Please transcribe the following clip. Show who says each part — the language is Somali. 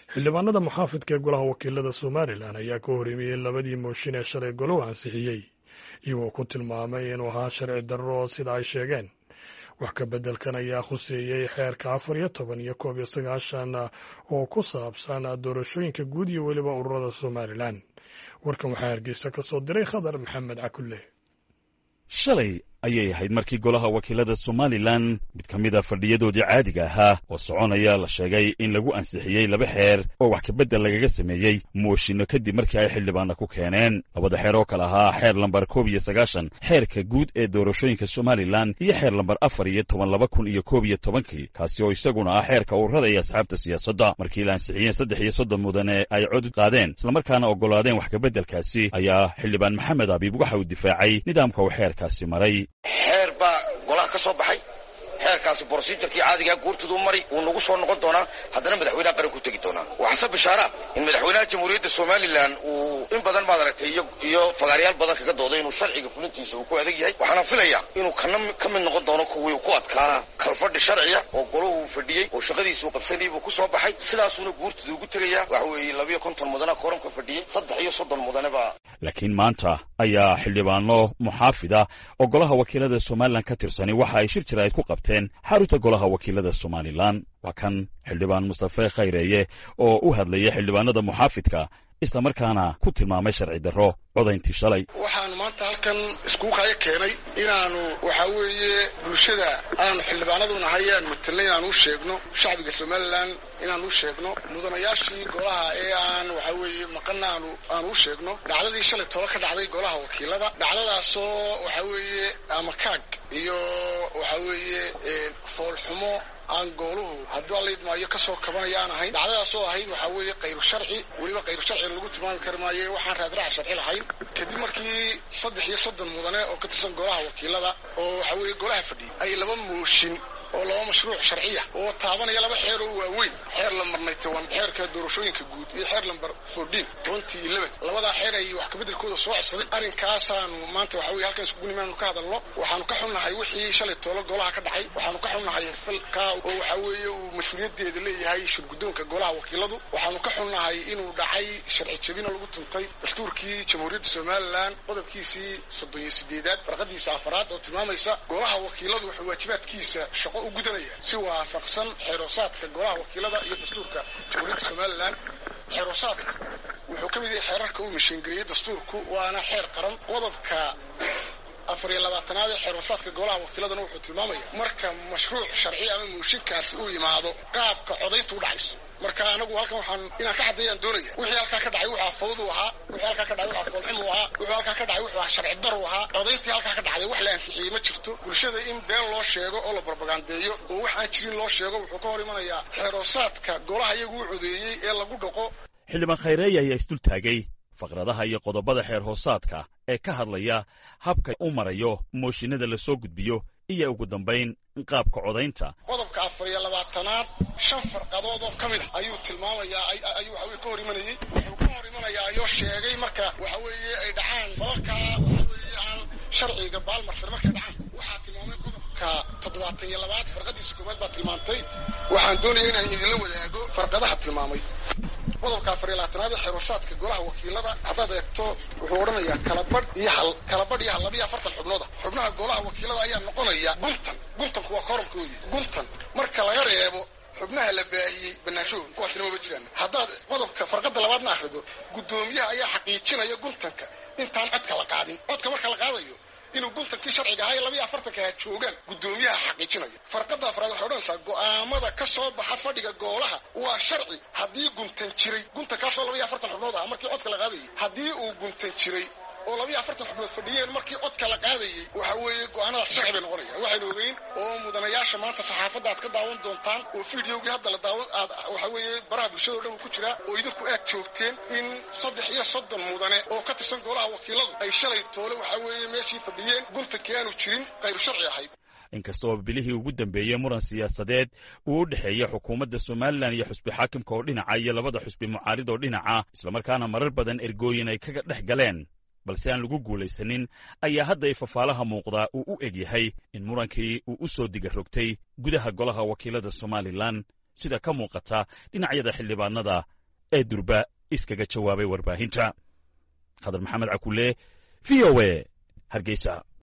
Speaker 1: xildhibaanada muxaafidka ee golaha wakiilada somalilan ayaa ka horreemiyey labadii mooshin ee shalay golow ansixiyey iyagoo ku tilmaamay inuu ahaa sharci darro sida ay sheegeen wax ka beddelkan ayaa khuseeyey xeerka afar iyo toban iyo koob iyo sagaashan oo ku saabsan doorashooyinka guud iyo weliba ururada somalilan warkan waxaa hargeysa ka soo diray khadar maxamed cakulle
Speaker 2: shalay ayay ahayd markii golaha wakiilada somalilan mid ka mid a fadhiyadoodii caadiga ahaa oo soconaya la sheegay in lagu ansixiyey laba xeer oo wax kabeddel lagaga sameeyey mooshinno kadib markii ay xildhibaanna ku keeneen labada xeer oo kale ahaa xeer lambar koob iyo sagaashan xeerka guud ee doorashooyinka somalilan iyo xeer lambar afar iyo toban laba kun iyo koob iyo tobankii kaasi oo isaguna ah xeerka ururada iyo asxaabta siyaasadda markii la ansixiyeen saddex iyo soddon mudane ay cod qaadeen islamarkaana oggolaadeen wax kabeddelkaasi ayaa xildhibaan maxamed abiib waxa uu difaacay nidaamka uu xeerkaasi maray
Speaker 3: xeer baa golaha ka soo baxay xeerkaasi brosijarkii caadigaa guurtiduu mari wuu nagu soo noqon doonaa haddana madaxweynaha qaran ku tegi doonaa waxaase bishaara in madaxweynaha jamhuuriyadda somalilan uu in badan maad aragtay iyo fagaaryaal badan kaga dooday inuu sharciga fulintiisa uu ku adag yahay waxaana filayaa inuu kana ka mid noqon doono kuwii ku adkaa kalfadhi sharciya oo golahu fadhiyey oo shaqadiisuu qabsanayay buu ku soo baxay sidaasuuna guurtida ugu tegayaa waxa weeye labiyo konton mudane kooramka fadhiyey saddex iyo soddon mudane baa
Speaker 2: laakiin maanta ayaa xildhibaano muxaafida oo golaha wakiilada somalilan ka tirsani waxa ay shir jiraa'id ku qabteen xarunta golaha wakiilada somalilan waa kan xildhibaan mustafe khayreeye oo u hadlayay xildhibaanada muxaafidka islamarkaana ku tilmaamay sharci darro codayntii shalay
Speaker 4: waxaanu maanta halkan iskugu kaya keenay inaanu waxa weeye bulshada aanu xildhibaanadu nahay aan matelnay inaanu u sheegno shacbiga somalilan inaanu u sheegno mudanayaashii golaha ee aan waxa weeye maqana aanu aanu u sheegno dhacdadii shalay tolo ka dhacday golaha wakiilada dhacdadaasoo waxa weeye ama kaag iyo waxa weeye foolxumo aan gooluhu hadduu allaidmaayo ka soo kabanaya aan ahayn dhacdadaasoo ahayd waxaa weeye kayru sharci weliba kayru sharci lagu tilmaami kari maayo waxaan raadraac sharci lahayn kadib markii saddex iyo soddon mudane oo ka tirsan golaha wakiilada oo waxa weeye golaha fadhiyay ay laba mooshin oo laba mashruuc sharciya oo taabanaya laba xeer oo waaweyn xeer lambarnay toban xeerka doorashooyinka guud iyo xeer lambar fourteen twenty eleven labadaa xeer ay wax kabeddelkooda soo codsaday arrinkaasaanu maanta waxa weye halkan iskugu nimaanu ka hadalno waxaanu ka xunnahay wixii shalay toolo golaha ka dhacay waxaanu ka xunnahay falkaa oo waxa weeye uu mas-uuliyaddeeda leeyahay shirguddoonka golaha wakiiladu waxaanu ka xunnahay inuu dhacay sharci jabina lagu tuntay dastuurkii jamhuuriyadda somalilan qodobkiisii soddon iyo sideedaad farqadiisa afaraad oo tilmaamaysa golaha wakiiladu wuxuu waajibaadkiisa shaqo u gudanaya si waafaqsan xeeroosaadka golaha wakiilada iyo dastuurka jamhuuriyadda somalilan xeeroosaadka wuxuu ka mid yahay xeerarka uu mishiingeliyey dastuurku waana xeer qaran qodobka afar iyo labaatanaad ee xeeroosaadka golaha wakiiladana wuxuu tilmaamaya marka mashruuc sharci ama mooshinkaasi uu yimaado qaabka codayntu u dhacayso marka anagu halkan waxaan inaan ka caddeeyaan doonaya wixii halkaa ka dhacay wuxuu fawdu ahaa wixii halkaa ka dhacay wuxuu foolxumu ahaa wuxuu halkaa ka dhacay wuxuu sharci daru ahaa codayntii halkaa ka dhacday wax la ansixiyey ma jirto bulshada in been loo sheego oo la barbagandeeyo oo wax aan jirin loo sheego wuxuu ka hor imanayaa xeeroosaadka golaha iyagu u codeeyey ee lagu dhaqo
Speaker 2: xildhibaan khayreeye ayaa isdul taagay faqradaha iyo qodobada xeer hoosaadka ee ka hadlaya habka u marayo mooshinada la soo gudbiyo iyo ugu dambayn qaabka codaynta
Speaker 4: qodobka afar iyo labaatanaad shan farqadood oo ka mid a ayuu tilmaamayaa ayuu waxa weye ka hor imanayey wuxuu ka hor imanayaa ayoo sheegay marka waxa weeye ay dhacaan falalkaa waxa weeye aan sharciga baalmarsan markay dhacaan waxaa tilmaamay qodobka toddobaatan iyo labaad farqadiisa koowaad baa tilmaantay waxaan doonaya inaan idinla wadaago farqadaha tilmaamay qodobka afar iyo labaatanaad ee xeeroosaadka golaha wakiilada haddaad eegto wuxuu odhanayaa kalabadh iyo hal kalabadh iyo hal labiyo afartan xubnooda xubnaha golaha wakiilada ayaa noqonaya guntan guntanku waa koramkooyi guntan marka laga reebo xubnaha la baahiyey banaanshahooda kuwaasina maba jiraan haddaad qodobka farqada labaadna akhrido guddoomiyaha ayaa xaqiijinaya guntanka intaan codka la qaadin codka marka la qaadayo inuu guntankii sharciga ahaa ee labiyo afartanka ha joogaan guddoomiyaha xaqiijinaya farqada afraad waxay odhanaysaa go'aamada ka soo baxa fadhiga goolaha waa sharci haddii guntan jiray guntankaasoo labiyo afartan xubnood ah markii codka la qaadayay haddii uu guntan jiray oo labiyo afartan xubnood fadhiyeen markii codka la qaadayey waxa weeye go'aanadaas sharci bay noqonayaan waxaynu ogeyn oo mudanayaasha maanta saxaafadda aad ka daawan doontaan oo fideogii hadda la daawan aad waxa weeye baraha bulshada o dhan ku jiraa oo idinku aad joogteen in saddex iyo soddon mudane oo ka tirsan golaha wakiiladu ay shalay toole waxa weeye meeshii fadhiyeen guntankii aanu jirin kayru sharci ahayd
Speaker 2: inkastoo bilihii ugu dambeeyey muran siyaasadeed uu u dhexeeya xukuumadda somalilan iyo xusbi xaakimka oo dhinaca iyo labada xusbi mucaarid oo dhinaca islamarkaana marar badan ergooyin ay kaga dhex galeen balse aan lagu guulaysanin ayaa hadda ifafaalaha muuqdaa uu u eg yahay in murankii uu u soo diga rogtay gudaha golaha wakiilada somalilan sida ka muuqata dhinacyada xildhibaanada ee durba iskaga jawaabay warbaahinta khadar maxamed cakule v o e hargeysa